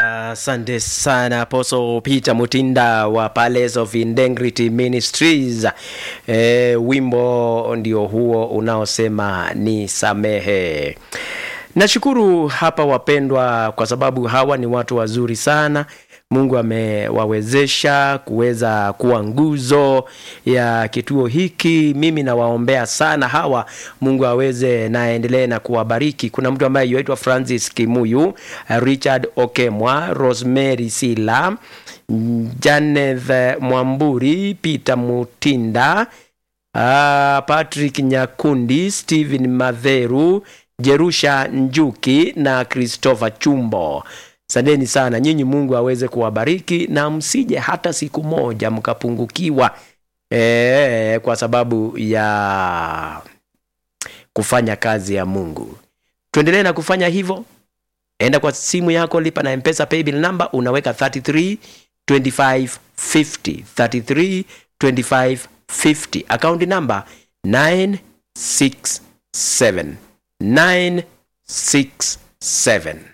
Asante sana Apostle Peter Mutinda wa Palace of Integrity Ministries. E, wimbo ndio huo unaosema ni samehe. Nashukuru hapa wapendwa, kwa sababu hawa ni watu wazuri sana. Mungu amewawezesha kuweza kuwa nguzo ya kituo hiki. Mimi nawaombea sana hawa, Mungu aweze naendelee na kuwabariki. Kuna mtu ambaye yuaitwa Francis Kimuyu, Richard Okemwa, Rosemary Sila, Janeth Mwamburi, Peter Mutinda, ah, Patrick Nyakundi, Stephen Madheru, Jerusha Njuki na Christopher Chumbo. Asanteni sana nyinyi, Mungu aweze kuwabariki na msije hata siku moja mkapungukiwa e, kwa sababu ya kufanya kazi ya Mungu. Tuendelee na kufanya hivyo. Enda kwa simu yako, lipa na Mpesa paybill number, unaweka 33 25 50 33 25 50, akaunti number 967 967